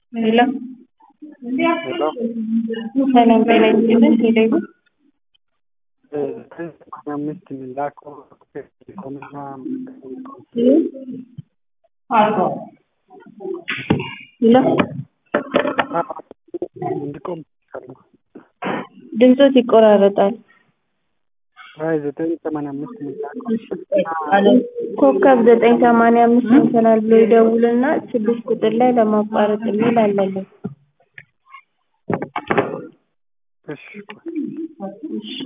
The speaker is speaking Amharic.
ሄሎ ሄሎ ሰላም ጤና ይስጥልን። ሄሎ አምስት የሚላከው ኢኮኖሚና ሄሎ እንዲቆም ይፈልጋል። ድምፆት ይቆራረጣል። አይ ዘጠኝ ሰማንያ አምስት የሚላከው ኮከብ ዘጠኝ ሰማንያ አምስት ይሆናል ብሎ ይደውልና ስድስት ቁጥር ላይ ለማቋረጥ የሚል አለልን። እሺ እሺ